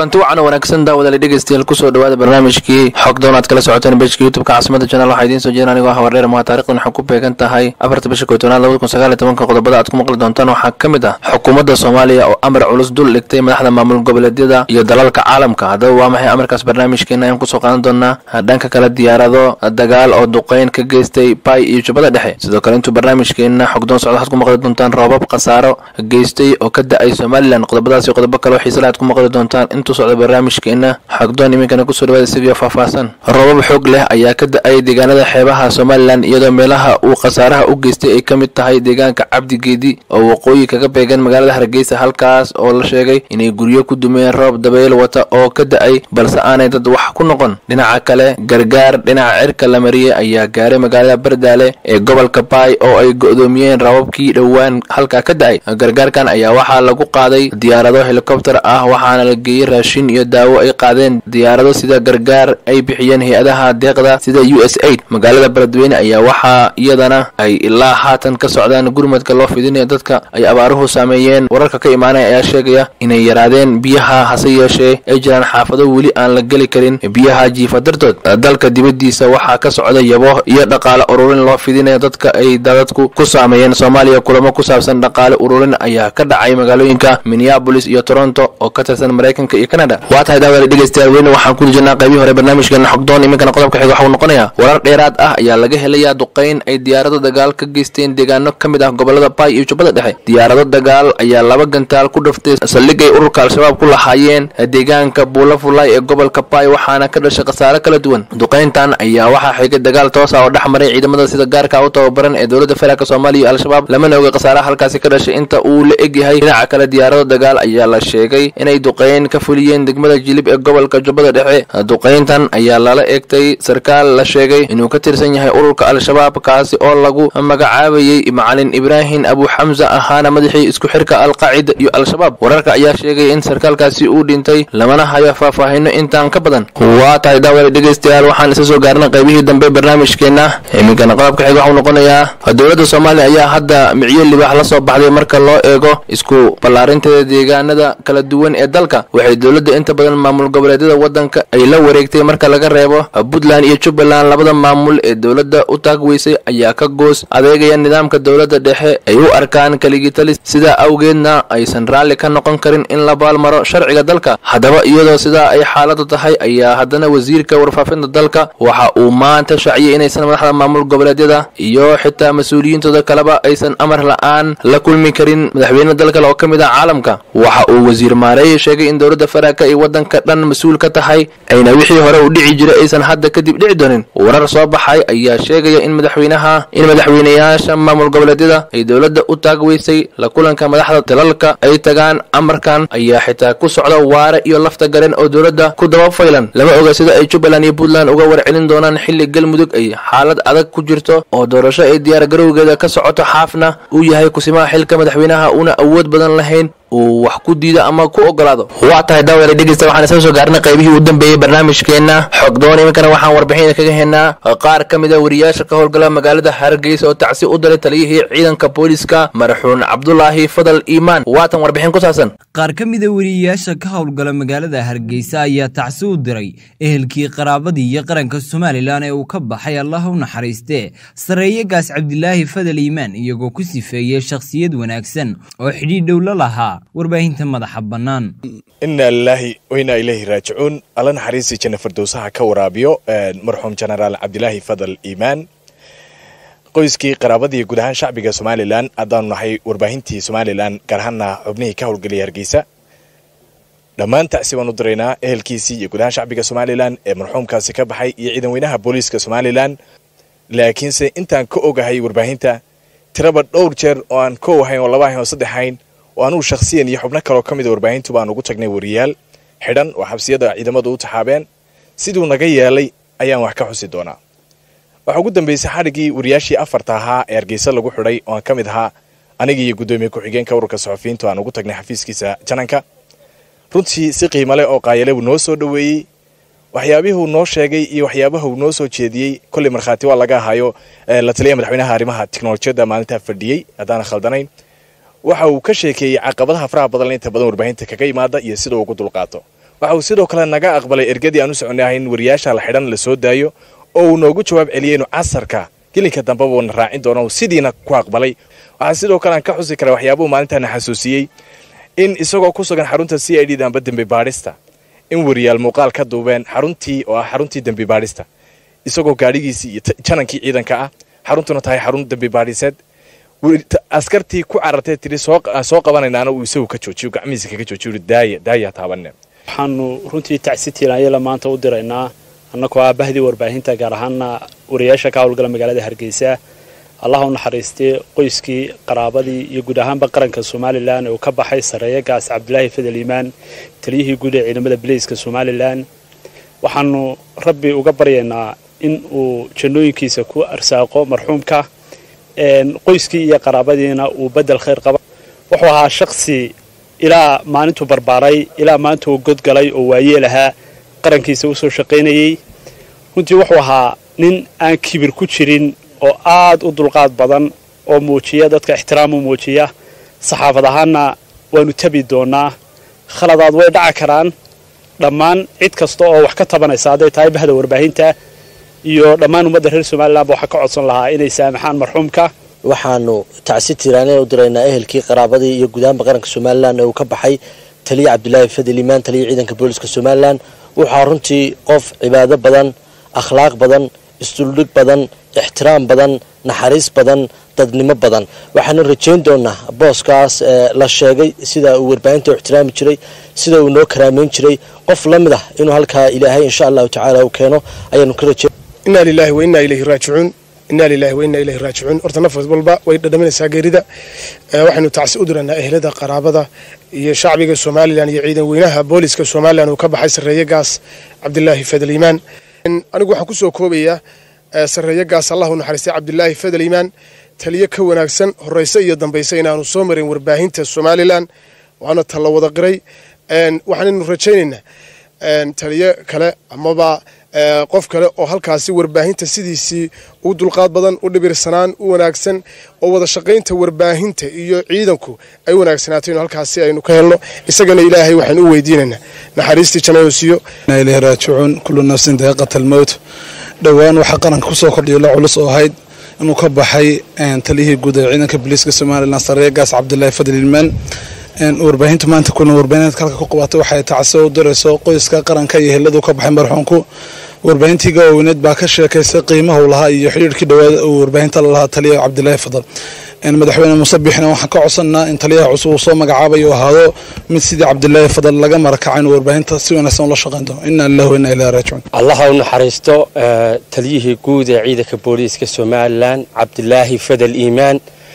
kulanti wacan oo wanaagsan daawadaali dhegeystayaal kusoo dhawaada barnaamijkii xog doon aad kala socoteen bejka youtubeka caasimada janal waxaa idiin soo jeedin anigoo ah wardheer maha taarikhdan waxay ku beegan tahay afarta bisha kootonaad labada kun sagaal iyo tobanka qodobada aad ku maqli doontaan waxaa ka mid ah xukuumadda soomaaliya oo amar culus dul dhigtay madaxda maamul goboleedyada iyo dalalka caalamka haddaba waa maxay amarkaas barnaamijkeena ayaan kusoo qaadan doonaa dhanka kale diyaarado dagaal oo duqeyn ka geystay bay iyo jubbada dhexe sidoo kale intuu barnaamijkeena xogdoon socda waxaad ku maqli doontaan roobab khasaaro geystay oo ka da-ay somalilan qodobadaas iyo qodobo kale oo xiisale aad ku maqli doontaan intuu socda barnaamijkeena xogdoon iminkana kusoo dhawaada isagio faahfaahsan roobab xoog leh ayaa ka da-ay deegaanada xeebaha somalilan iyadoo meelaha uu khasaaraha u geystay ay ka mid tahay deegaanka cabdigeedi oo waqooyi kaga beegan magaalada hargeysa halkaas oo la sheegay inay guryo ku dumeen roob dabeyl wata oo ka da-ay balse aanay dad wax ku noqon dhinaca kale gargaar dhinaca cirka la mariyey ayaa gaaray magaalada bardaale ee gobolka baay oo ay go-doomiyeen rababkii dhowaan halkaa ka da-ay gargaarkan ayaa waxaa lagu qaaday diyaarado helikobter ah waxaana la geeyey raashin iyo daawo ay qaadeen diyaarado sida gargaar ay bixiyeen hay-adaha deeqda sida u s aid magaalada beledweyne ayaa waxaa iyadana ay ilaa haatan ka socdaan gurmadka loo fidinayo dadka ay abaaruhu saameeyeen wararka ka imaanaya ayaa sheegaya inay yaraadeen biyaha hase yeeshee ay jiraan xaafado weli aan la geli karin biyaha jiifa dartood dalka dibadiisa waxaa ka socda yabo iyo dhaqaale ururin loo fidinayo dadka ay dadadku ku saameeyeen soomaaliya kulamo ku saabsan dhaqaale ururin ayaa ka dhacay magaalooyinka minneabolis iyo toronto oo ka tirsan maraykanka iyo canada waa tahay daawada dhegeystayaal weyne waxaan ku jirnaa qaybihii hore barnaamijkeena xogdoon iminkana qodobka xiga waxuu noqonayaa warar dheeraad ah ayaa laga helayaa duqeyn ay diyaarado dagaal ka geysteen deegaano ka mid ah gobolada baay iyo jubbada dhexe diyaarado dagaal ayaa laba gantaal ku dhaftay saldhig ay ururka al-shabaab ku lahaayeen deegaanka buulafulay ee gobolka baay waxaana ka dhashay khasaare kala duwan duqeyntan ayaa waxaa xigay dagaal toos ah oo dhex maray ciidamada sida gaarka u tababaran ee dowladda federaalk soomaaliya iyo al-shabaab lamana oga khasaaraha halkaasi ka dhashay inta uu la egyahay dhinaca kale diyaarado dagaal ayaa la sheegay inay duqeyn ka fuliyeen degmada jilib ee gobolka jubbada dhexe duqeyntan ayaa lala eegtay sarkaal la sheegay inuu ka tirsan yahay ururka al-shabaab kaasi oo lagu magacaabayey macalin ibraahim abu xamsa ahaana madaxii isku xirka alqaacida iyo al-shabaab wararka ayaa sheegay in sarkaalkaasi uu dhintay lamana hayo faahfaahino intaan ka badan waa tahay daawada dhegeystayaal waxaan isa soo gaarnay qaybihii dambe barnaamijkeena iminkana qodobka xig waxuu noqonayaa dowladda soomaaliya ayaa hadda micyo libaax la soo baxday marka loo eego isku ballaarinteeda deegaanada kala duwan ee dalka waxay dowladda inta badan maamul goboleedyada waddanka ay la wareegtay marka laga reebo puntland iyo jubbaland labada maamul ee dowladda u taagweysay ayaa ka goos adeegaya nidaamka dowladda dhexe ay u arkaan kaligitalis sidaa awgeedna aysan raalli ka noqon karin in la baalmaro sharciga dalka haddaba iyadoo sidaa ay xaaladu tahay ayaa haddana wasiirka warfaafinta dalka waxa uu maanta shaciyay inaysan madaxda maamul goboleedyada iyo xitaa mas-uuliyiintooda kaleba aysan amar la-aan la kulmi karin madaxweyne dal kale oo ka mid ah caalamka waxa uu wasiir maareeye sheegay in dowladda federaalka ay waddanka dhan mas-uul ka tahay ayna wixii hore u dhici jiray aysan hadda kadib dhici doonin warar soo baxay ayaa sheegaya in madaxweynaha in madaxweynayaasha maamul goboleedyada ay dowladda u taagweysay la kulanka madaxda dalalka ay tagaan amarkan ayaa xitaa ku socda waare iyo lafta garen oo dowladda ku daba faylan lama oga sida ay jubbaland iyo puntland uga warcelin doonaan xilli galmudug ay xaalad adag ku jirto oo doorasho ay diyaar garowgeeda ka socoto xaafna uu yahay kusimaha xilka madaxweynaha una awood badan lahayn uu wax ku diido ama ku ogolaado waa tahay daawada dhegeysta waxaan isla soo gaarnay qaybihii u dambeeyey barnaamijkeena xogdoon iminkana waxaan warbixin kaga helnaa qaar ka mid a wariyaasha ka howlgala magaalada hargeysa oo tacsi u dalay taliyihii ciidanka booliska marxuun cabdulaahi fadal iimaan waatan warbixin ku saabsan qaar ka mid a wariyayaasha ka howlgala magaalada hargeysa ayaa tacsi u diray ehelkii qaraabadii iyo qaranka somalilan ee uu ka baxay allah u naxariistee sareeyagaas cabdilaahi fadal iimaan iyagoo ku sifeeyey shakhsiyad wanaagsan oo xidhiidh dhow la lahaa warbaahinta madaxa bannaan inaa lilaahi wainaa ilaahi raajicuun alla naxariistii janna fardowsaha ka waraabiyo marxuum jenaraal cabdilaahi fadal iimaan qoyskii qaraabadii guud ahaan shacbiga somalilan haddaanu nahay warbaahintii somalilan gaar ahaana xubnihii ka howlgelaya hargeysa dhammaan tacsi baan u diraynaa ehelkiisii iyo guud ahaan shacbiga somalilan ee marxuumkaasi ka baxay iyo ciidan weynaha booliiska somalilan laakiinse intaan ka ogahay warbaahinta tiraba dhowr jeer oo aan kow ahayn oo laba ahayn oo saddex ahayn oo anugu shakhsiyan iyo xubno kaloo ka mid a warbaahintu baan ugu tagnay wariyaal xidhan oo xabsiyada ciidamadu u taxaabeen siduu naga yeelay ayaan wax ka xusi doonaa waxaa ugu dambeysay xadhiggii wariyaashii afarta ahaa ee hargeysa lagu xidhay oo aan ka mid ahaa anigii iyo guddoomiye ku-xigeenka ururka saxufiyiintu aan ugu tagnay xafiiskiisa jananka runtii si qiimo leh oo qaayale buu noo soo dhoweeyey waxyaabihuu noo sheegay iyo waxyaabahuu noo soo jeediyey kolley markhaati waa laga ahayo la taliya madaxweynaha arrimaha tiknolojiyadda maalintaa fadhiyey haddaanan khaldanayn waxa uu ka sheekeeyey caqabadaha faraha badan inta badan warbaahinta kaga imaada iyo sida uu ugu dulqaato waxa uu sidoo kale naga aqbalay ergadii aan u soconay ahayn wariyaasha la xidhan la soo daayo oo uu noogu jawaab celiyey inuu casarka gelinka dambeba uuna raacin doono sidiina ku aqbalay waxaa sidoo kale aan ka xusi kara waxyaabuhu maalintaana xasuusiyey in isagoo ku sugan xarunta c i d da amba dembi baadhista in wariyaal muuqaal ka duubeen xaruntii oo ah xaruntii dembi baadhista isagoo gaadhigiisii iyo janankii ciidanka ah xaruntuna tahay xarun dembi baadhiseed askartii ku carartee tiri soo qabanaynaana uu isagu ka joojiyo gacmihiisa kaga joojiyo daaya daaya taabane waxaanu runtii tacsi tiiraanyala maanta u diraynaa annagoo ah bahdii warbaahinta gaar ahaana wariyaasha ka howlgala magaalada hargeysa allah u naxariistay qoyskii qaraabadii iyo guud ahaanba qaranka somalilan ee uu ka baxay sareeya gaas cabdilaahi fadel iimaan taliyihii guud ee ciidamada bileyska somalilan waxaanu rabbi uga baryaynaa in uu jannooyinkiisa ku arsaaqo marxuumka qoyskii iyo qaraabadiina uu bedel khayr qaba wuxuu ahaa shaksi ilaa maalintuu barbaaray ilaa maalintuu godgalay oo waayeel ahaa qarankiisa usoo shaqaynayey runtii wuxuu ahaa nin aan kibir ku jirin oo aad u dulqaad badan oo muujiya dadka ixtiraam u muujiya saxaafad ahaanna waanu tabi doonaa khaladaad way dhaca karaan dhammaan cid kasta oo wax ka tabanaysa hadday tahay bahda warbaahinta iyo dhammaan ummadda reer somalilanba waxaa ka codsan lahaa inay saamaxaan marxuumka waxaanu tacsi tiiraaneen u diraynaa ehelkii qaraabadii iyo gudahanba qaranka somalilan ee uu ka baxay taliya cabdilaahi fadel iimaan taliya ciidanka booliska somalilan wuxaa runtii qof cibaado badan akhlaaq badan isduldhig badan ixtiraam badan naxariis badan dadnimo badan waxaanu rajayn doonaa booskaas la sheegay sida uu warbaahinta u ixtiraami jiray sida uu noo karaameyn jiray qof la mid ah inuu halkaa ilaahay insha allahu tacaala uu keeno ayaanu ka rajayn inaa lilahi wa innaa ilayhi raajicuun inaa lilahi wa innaa ilayhi raajicuun horta naf walba way dhadhaminaysaa geerida waxaynu tacsi u diraynaa ehlada qaraabada iyo shacbiga somalilan iyo ciidan weynaha booliska somalilan uu ka baxay sarreeye gaas cabdilaahi fadel iimaan anigu waxaan kusoo koobayaa sarreeye gaas allahu naxariistay cabdilaahi fadel iimaan taliyo ka wanaagsan horeyse iyo dambayse inaanu soo marin warbaahinta somalilan waana talla wada qiray waxaanaynu rajaynaynaa taliyo kale amaba qof kale oo halkaasi warbaahinta sidiisii u dulqaad badan u dhibirsanaan u wanaagsan oo wada shaqaynta warbaahinta iyo ciidanku ay wanaagsanaato inu halkaasi aynu ka helno isagana ilaahay waxaanu u weydiinaynaa naxariistii janayoosiyo ilahi raajicuun kullu nafsin daaqiqat almowt dhowaan waxaa qaranka kusoo kordhiyo la culus oo ahayd inuu ka baxay taliyihii guud ee ciidanka booliiska somalilan sareeye gaas cabdilaahi fadel ilmaan warbaahintu maanta kuna warbaahinad kalka ku qabatay waxay tacsi u dirayso qoyska qaranka iyo heladu ka baxay marxuunku warbaahintii gaaweyneed baa ka sheekaysay qiimahu lahaa iyo xidhiirkii dhawaada uu warbaahinta lalahaa taliya cabdilaahi fadal madaxweyne muuse bixina waxaan ka codsanaa in taliyaha cusub uu soo magacaabayo ahaado mid sidii cabdilaahi fadal laga marakacay inuu warbaahinta si wanaagsan ula shaqayn doono ina lillahi wa inna ilahi raajicuun allaha u naxariisto taliyihii guud ee ciidanka booliiska somalilan cabdilaahi fadal iimaan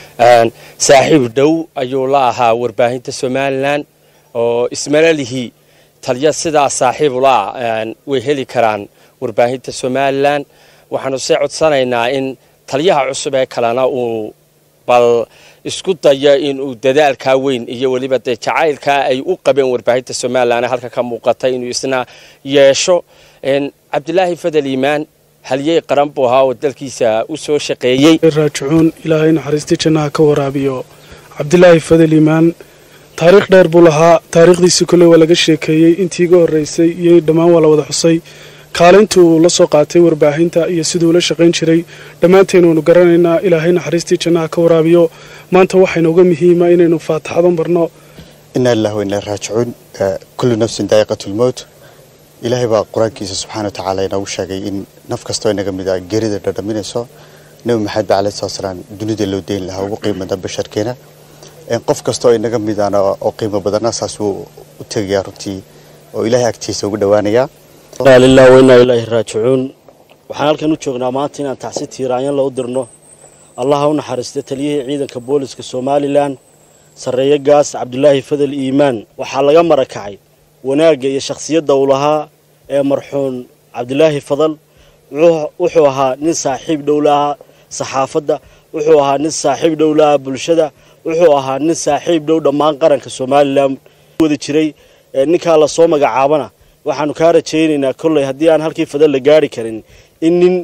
saaxiib dhow ayuu la ahaa warbaahinta somalilan oo ismalalihii taliya sidaa saaxiib ula way heli karaan warbaahinta somalilan waxaanu see codsanaynaa in taliyaha cusub ee kalena uu bal isku dayo inuu dadaalkaa weyn iyo weliba dee jacaylkaa ay u qabeen warbaahinta somalilan ee halka ka muuqata inuu isna yeesho cabdilaahi fadel iimaan halyey qaran buu ahaa oo dalkiisa u soo shaqeeyey raajicuun ilaahay naxariistii jannaha ka waraabiyo cabdilaahi fadel iimaan taariikh dheer buu lahaa taariikhdiisii kole waa laga sheekeeyey intii iga horreysay iyo dhammaan waa la wada xusay kaalintii uu la soo qaatay warbaahinta iyo siduu ula shaqayn jiray dhammaanteen waanu garanaynaa ilaahay naxariistii jannaha ka waraabiyo maanta waxayna uga muhiima inaynu faataxadan barno inaa lillahi wa inaa raajicuun kullu nafsin daa'iqatu lmowt ilaahay baa qur-aankiisa subxaana wa tacaala inoogu sheegay in naf kastoo inaga mid a geerida dhadhaminayso nebi maxamed ba alayhi salatu salaam dunida loo deyn lahaa ugu qiimada basharkeena qof kastoo inaga mid ana oo qiimo badana saasuu u tegayaa runtii oo ilaahay agtiisa ugu dhowaanayaa inaa lillahi wa inaa ilaahi raajicuun waxaan halkan u joognaa maanta inaan tacsi tiiraanyan la u dirno allaha u naxariista taliyihii ciidanka booliska somalilan sarreeye gaas cabdulaahi fadel iimaan waxaa laga marakacay wanaagga iyo shakhsiyadda uu lahaa ee marxuun cabdilaahi fadal wuxuu ahaa nin saaxiib dhow lahaa saxaafadda wuxuu ahaa nin saaxiib dhow lahaa bulshada wuxuu ahaa nin saaxiib dhow dhammaan qaranka somalilan wada jiray ninkaa lasoo magacaabana waxaanu kaa rajaynaynaa kolley haddii aan halkii fadal la gaari karin in nin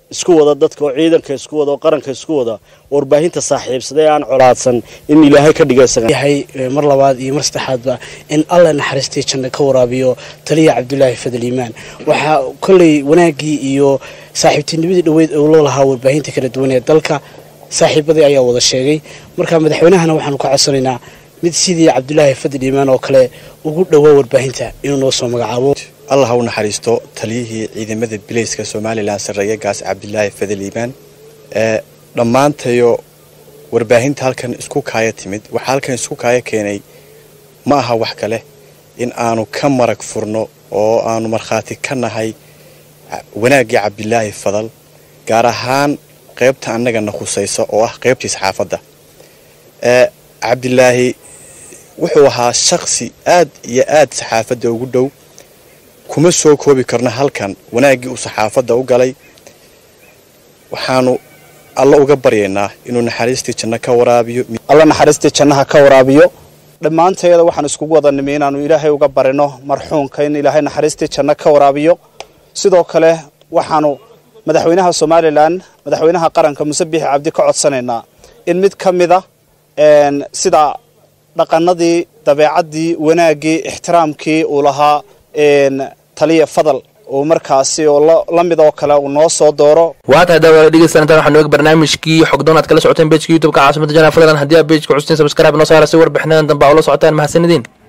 isku wada dadka oo ciidanka isku wada oo qaranka isku wada warbaahinta saaxiibsaday aan colaadsan in ilaahay ka yahay mar labaad iyo mar saddexaadba in alla naxariistay janno ka waraabiyo taliya cabdulaahi fadal iimaan waxaa kolley wanaaggii iyo saaxiibtinimadii dhoweyd oo loo lahaa warbaahinta kala duwan ee dalka saaxiibadii ayaa wada sheegay marka madaxweynahana waxaanu ka codsanaynaa mid sidii cabdulaahi fadal iimaan oo kale ugu dhowaa warbaahinta inuu noo soo magacaabo allah ha u naxariisto taliyihii ciidamada bilayska somalilan sarreeye gaas cabdilaahi fadal iimaan ee dhammaantayo warbaahinta halkan isku kaaya timid waxaa halkan isku kaaya keenay ma aha wax kale in aanu ka marag furno oo aanu markhaati ka nahay wanaaggii cabdilaahi fadal gaar ahaan qaybta annagana khusaysa oo ah qaybtii saxaafadda ee cabdilaahi wuxuu ahaa shaksi aad iyo aad saxaafadda ugu dhow kuma soo koobi karno halkan wanaaggii uu saxaafadda u galay waxaanu alla uga baryaynaa inuu naxariistii janno ka waraabiyo alla naxariistii jannaha ka waraabiyo dhammaanteeda waxaan iskugu wada nimi inaannu ilaahay uga barino marxuumka in ilaahay naxariistii janno ka waraabiyo sidoo kale waxaanu madaxweynaha somalilan madaxweynaha qaranka muse biixi cabdi ka codsanaynaa in mid ka mida sida dhaqanadii dabeecaddii wanaaggii ixtiraamkii uu lahaa taliya fadal uu markaasi oo la mid oo kale uu noo soo dooro waa tahay daawada dhegeysan intaan waxaan nooga barnaamijkii xogdoon aad kala socoteen bejka youtube-ka caasimada janaa fadlan haddii aad bejka custeen subscribe noo saara si warbixinadan dambe aa ula socotaan mahadsanidin